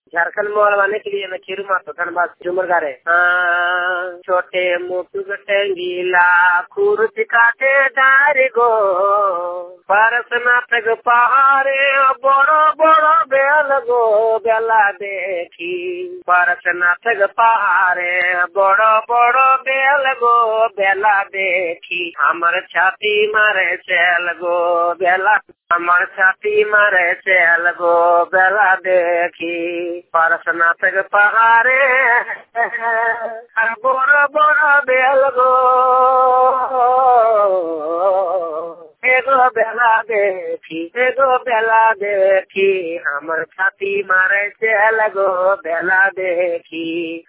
झारखंड में वाले के लिए मैं खीरू मातो धनबाद झूमर गा रहे हाँ, छोटे मुटुक टेंगीला खुरुच काटे डारे गो परस नाटक पहाड़े बड़ो बड़ो बेल गो बेला देखी परस नाटक पहाड़े बड़ो बड़ो बेल गो बेला देखी हमर छाती मारे चल गो बेला हमर छाती मारे चल गो बेला देखी परस नाटक पहाड़े बड़ो बड़ो बेल गो एगो बेला देखी एगो बेला देखी हमर छाती मारे चल गो बेला देखी